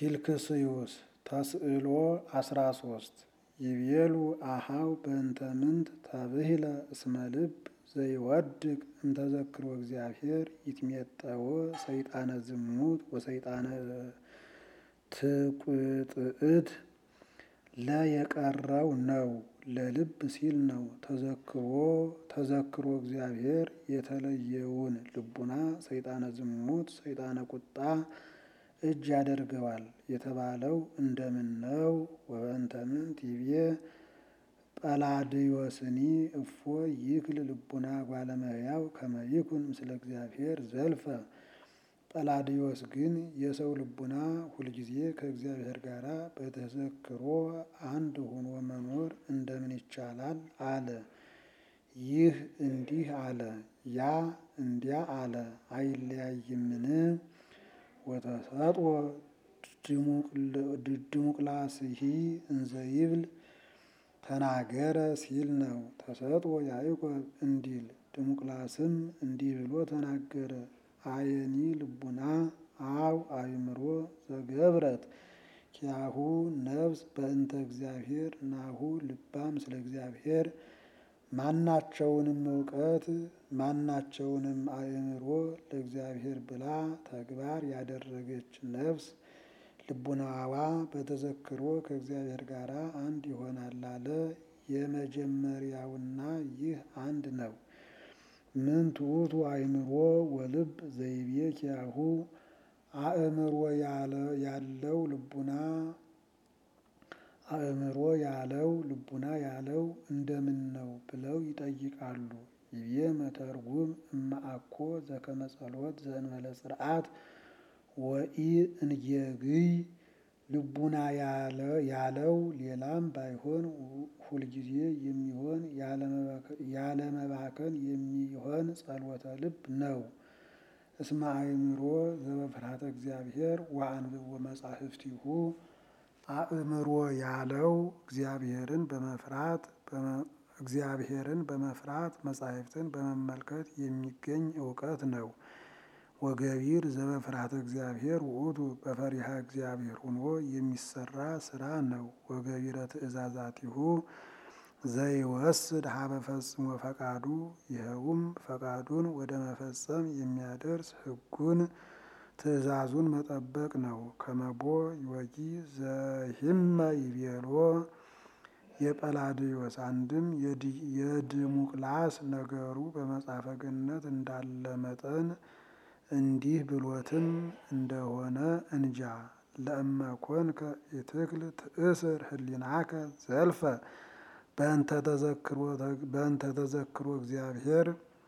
ፊልክስዩስ ተስዕሎ አስራ ሶስት ይቤሉ አሃው በእንተ ምንት ተብሂለ እስመ ልብ ዘይወድቅ እምተዘክሮ እግዚአብሔር ይትሜጠዎ ሰይጣነ ዝሙት ወሰይጣነ ትቁጥዕት ለየቀረው ነው ለልብ ሲል ነው። ተዘክሮ ተዘክሮ እግዚአብሔር የተለየውን ልቡና ሰይጣነ ዝሙት ሰይጣነ ቁጣ እጅ ያደርገዋል የተባለው እንደምን ነው? ወበእንተ ምንት ይቤ ጰላድዮስኒ እፎ ይክል ልቡና ጓለመያው ከመ ይኩን ምስለ እግዚአብሔር ዘልፈ። ጰላድዮስ ግን የሰው ልቡና ሁልጊዜ ከእግዚአብሔር ጋር በተዘክሮ አንድ ሆኖ መኖር እንደምን ይቻላል አለ። ይህ እንዲህ አለ፣ ያ እንዲያ አለ፣ አይለያይምን? ወተሰጥኦ ድሙቅላስሂ እንዘ ይብል ተናገረ ሲል ነው። ተሰጥኦ ያዕቆብ እንዲል ድሙቅላስም እንዲህ ብሎ ተናገረ። አየኒ ልቡና አው አእምሮ ዘገብረት ኪያሁ ነፍስ በእንተ እግዚአብሔር ናሁ ልባም ስለ እግዚአብሔር ማናቸውንም እውቀት ማናቸውንም አእምሮ ለእግዚአብሔር ብላ ተግባር ያደረገች ነፍስ ልቡናዋ በተዘክሮ ከእግዚአብሔር ጋር አንድ ይሆናል አለ። የመጀመሪያውና ይህ አንድ ነው። ምን ትዑቱ አእምሮ ወልብ ዘይቤ ኪያሁ አእምሮ ያለው ልቡና አእምሮ ያለው ልቡና ያለው እንደምን ነው ብለው ይጠይቃሉ። ይቤ መተርጉም እማአኮ ዘከመ ጸሎት ዘእንበለ ጽርዓት ወኢ እንጌግይ ልቡና ያለው ሌላም ባይሆን ሁልጊዜ የሚሆን ያለመባከን የሚሆን ጸሎተ ልብ ነው። እስመ አእምሮ ዘበፍርሃተ እግዚአብሔር ወአንብቦ መጻሕፍቲሁ አእምሮ ያለው እግዚአብሔርን በመፍራት እግዚአብሔርን በመፍራት መጻሕፍትን በመመልከት የሚገኝ እውቀት ነው። ወገቢር ዘበፍርሃተ እግዚአብሔር ውእቱ በፈሪሃ እግዚአብሔር ሆኖ የሚሰራ ስራ ነው። ወገቢረ ትእዛዛቲሁ ዘይወስድ ሀበ ፈጽሞ ፈቃዱ ይኸውም ፈቃዱን ወደ መፈጸም የሚያደርስ ሕጉን ትእዛዙን መጠበቅ ነው። ከመቦ ይወጊ ዘሂመ ይቤሎ የጰላድዮስ አንድም የድሙቅላስ ነገሩ በመጽሐፈ ገነት እንዳለ መጠን እንዲህ ብሎትም እንደሆነ እንጃ። ለእመ ኮንከ ኢትክል ትእስር ህሊናከ ዘልፈ በእንተ ተዘክሮ እግዚአብሔር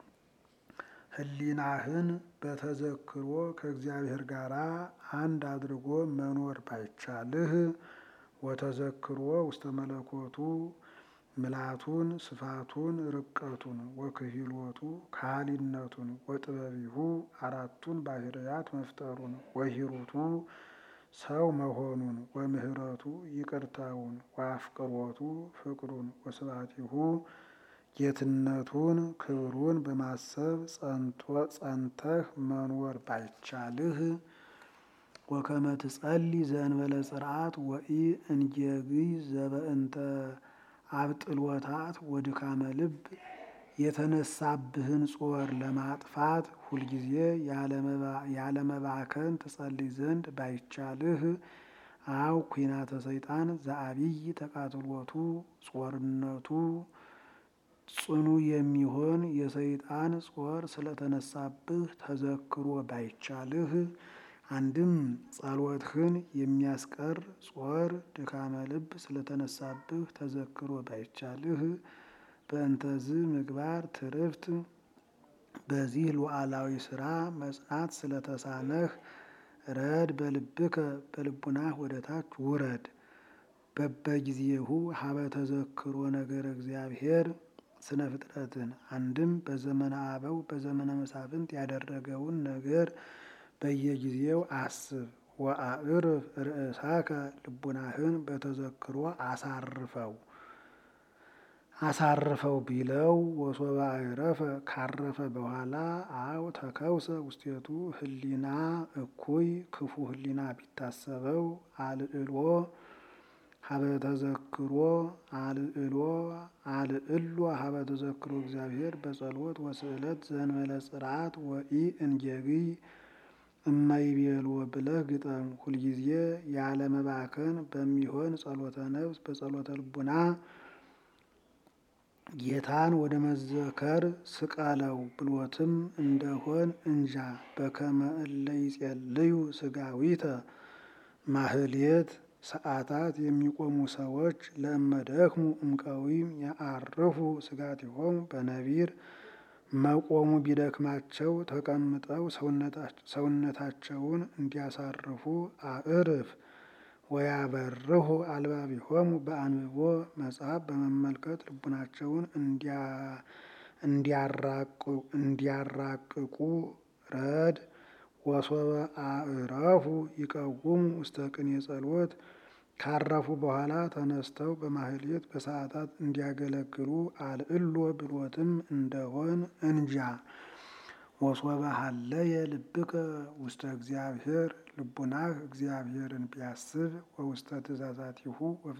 ህሊናህን በተዘክሮ ከእግዚአብሔር ጋር አንድ አድርጎ መኖር ባይቻልህ ወተዘክሮ ውስተ መለኮቱ ምላቱን ስፋቱን ርቀቱን ወክሂሎቱ ካህሊነቱን ወጥበቢሁ አራቱን ባህርያት መፍጠሩን ወሂሩቱ ሰው መሆኑን ወምህረቱ ይቅርታውን ወአፍቅሮቱ ፍቅሩን ወስብሐቲሁ ጌትነቱን ክብሩን በማሰብ ጸንተህ መኖር ባይቻልህ ወከመ ትጸልይ ዘእንበለ ጽርዓት ወኢ እንጌግይ ዘበእንተ አብጥልወታት ወድካመ ልብ የተነሳብህን ጾር ለማጥፋት ሁልጊዜ ያለመባከን ትጸልይ ዘንድ ባይቻልህ አው ኩናተ ሰይጣን ዘአብይ ተቃትሎቱ ጾርነቱ ጽኑ የሚሆን የሰይጣን ጾር ስለተነሳብህ ተዘክሮ ባይቻልህ አንድም ጸሎትህን የሚያስቀር ጾር ድካመ ልብ ስለተነሳብህ ተዘክሮ ባይቻልህ በእንተዝ ምግባር ትርፍት በዚህ ሉዓላዊ ስራ መጽናት ስለተሳነህ ረድ በልብከ በልቡናህ ወደ ታች ውረድ። በበጊዜሁ ሀበ ተዘክሮ ነገር እግዚአብሔር ስነ ፍጥረትን አንድም በዘመነ አበው በዘመነ መሳፍንት ያደረገውን ነገር በየጊዜው አስብ። ወአዕርፍ ርእሳከ ልቡናህን በተዘክሮ አሳርፈው። አሳርፈው ቢለው ወሶበ አይረፈ ካረፈ በኋላ አው ተከውሰ ውስቴቱ ህሊና እኩይ ክፉ ህሊና ቢታሰበው አልዕሎ ሀበ ተዘክሮ አልዕሎ አልዕሎ ሀበ ተዘክሮ እግዚአብሔር በጸሎት ወስዕለት ዘንበለ ጽርዓት ወኢ እንጌግይ እማይቤልዎ ብለህ ግጠም። ሁልጊዜ ያለ መባከን በሚሆን ጸሎተ ነፍስ በጸሎተ ልቡና ጌታን ወደ መዘከር ስቀለው ብሎትም እንደሆን እንጃ። በከመ እለ ይጼልዩ ስጋዊተ ማህሌት ሰዓታት የሚቆሙ ሰዎች ለእመደክሙ እምቀዊም ያአርፉ ስጋቲሆሙ በነቢር መቆሙ ቢደክማቸው ተቀምጠው ሰውነታቸውን እንዲያሳርፉ አእርፍ ወያበርሁ አልባቢሆሙ በአንብቦ መጽሐፍ በመመልከት ልቡናቸውን እንዲያራቅቁ ረድ ወሶበ አእረፉ ይቀውሙ ውስተ ቅኔ ጸሎት ካረፉ በኋላ ተነስተው በማህሌት በሰዓታት እንዲያገለግሉ አልዕሎ ብሎትም እንደሆን እንጃ። ወሶበ ሀለየ ልብከ ውስተ እግዚአብሔር ልቡናህ እግዚአብሔርን ቢያስብ ወውስተ ትእዛዛቲሁ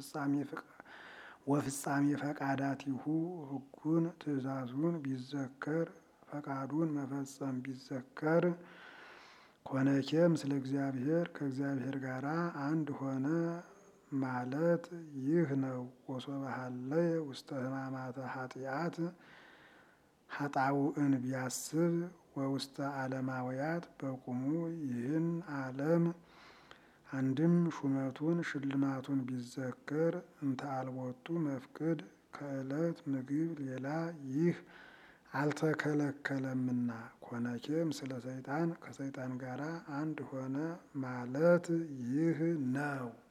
ወፍጻሜ ፈቃዳቲሁ ሕጉን ትእዛዙን ቢዘከር ፈቃዱን መፈጸም ቢዘከር ኮነኬ ምስለ እግዚአብሔር ከእግዚአብሔር ጋር አንድ ሆነ ማለት ይህ ነው። ወሶበ ሀለየ ውስተ ሕማማተ ኃጢአት ሀጣውእን ቢያስብ ወውስተ ዓለማውያት በቁሙ ይህን ዓለም አንድም ሹመቱን ሽልማቱን ቢዘከር እንተ አልቦቱ መፍቅድ ከዕለት ምግብ ሌላ ይህ አልተከለከለምና ኮነኬ ምስለ ሰይጣን ከሰይጣን ጋር አንድ ሆነ ማለት ይህ ነው።